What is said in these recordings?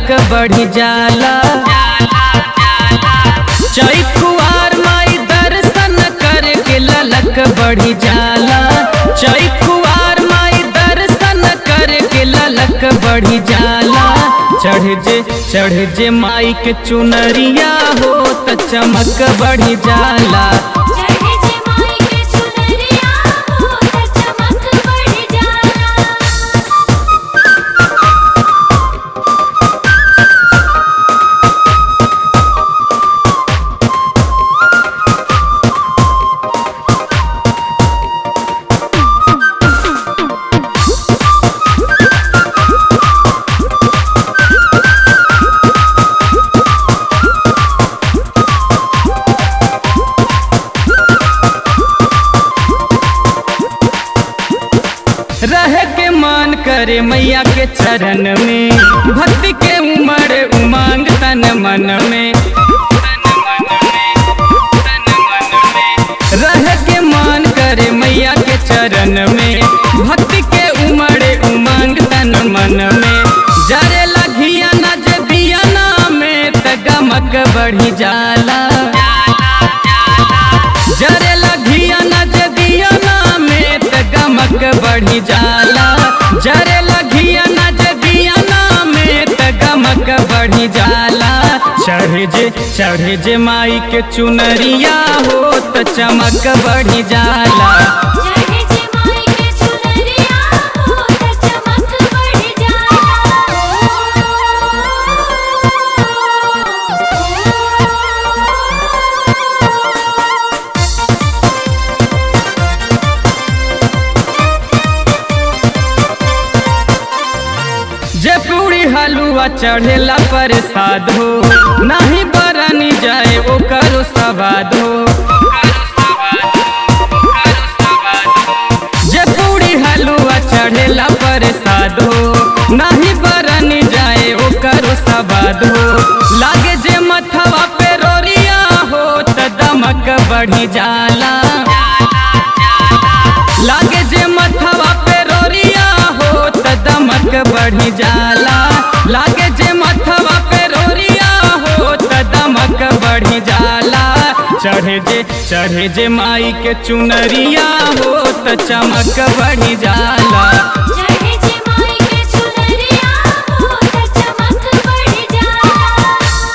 ललक बढ़ी जाला चैकुआर माई दर्शन करके ललक बढ़ी जाला चैकुआर माई दर्शन करके ललक बढ़ी जाला चढ़ जे चढ़ जे माई के चुनरिया हो त चमक बढ़ी जाला चढ़े जे माई के चुनरिया हो त चमक बढ़ जाला रह के मान करे मैया के चरण में भक्ति के उमड़ उमंग तन मन में रह के मान करे मैया के चरण में भक्ति के उमड़े उमंग तन मन में जरे लगिया न जदिया ना में त गमक बढ़ी जाला जरे लगिया न जदिया ना में त गमक बढ़ी जाला जरे लगिया न जदिया ना में त गमक बढ़ी जाला चढ़ जे चढ़ जे माई के चुनरिया हो त चमक बढ़ी जाला चढ़े जे माई के चुनरिया हो त चमक बढ़ जाला जे पूरी हलुआ चढ़ेला प्रसाद हो नाही बरनी जाए ओकर सवाद हो जे पूरी हलुआ चढ़ेला प्रसाद हो नाही बरनी जाए ओकर सवाद हो लागे जे मथवा पे रोरिया हो त दमक बढ़ी जाला लागे जे मथवा पे रोरिया हो त दमक बढ़ी जाला लागे जे मथवा पे रोरिया हो त दमक बढ़ी जाला चढ़े जे चढ़े जे माई के चुनरिया हो त चमक बढ़ी जाला चढ़े जे माई के चुनरिया हो त चमक बढ़ जाला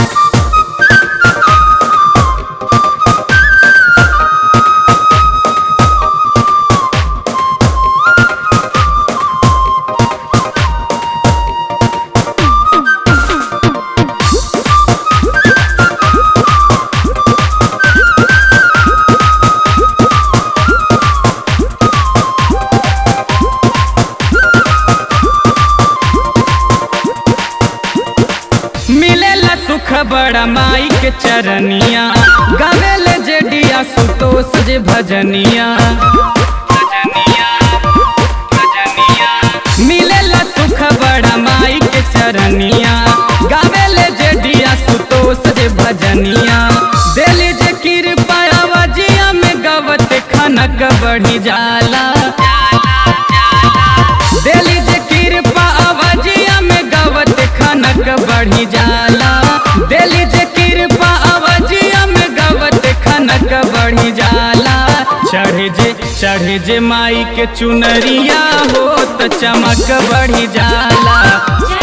मिलेला सुख बड़ा माई के चरनिया गावेले जेडिया सुतोष जे भजनिया मिलेला सुख बड़ा माई के चरनिया गावेले जेडिया सुतोष जे भजनिया देली जे कृपा आवाजिया में गवत खनक बढ़ी जाला देली जे कृपा आवाजिया में गवत खनक बढ़ी जाला देली जे कृपा आवाजिया में गवत खनक बढ़ी जाला चढ़ जे चढ़ जे माई के चुनरिया हो त चमक बढ़ी जाला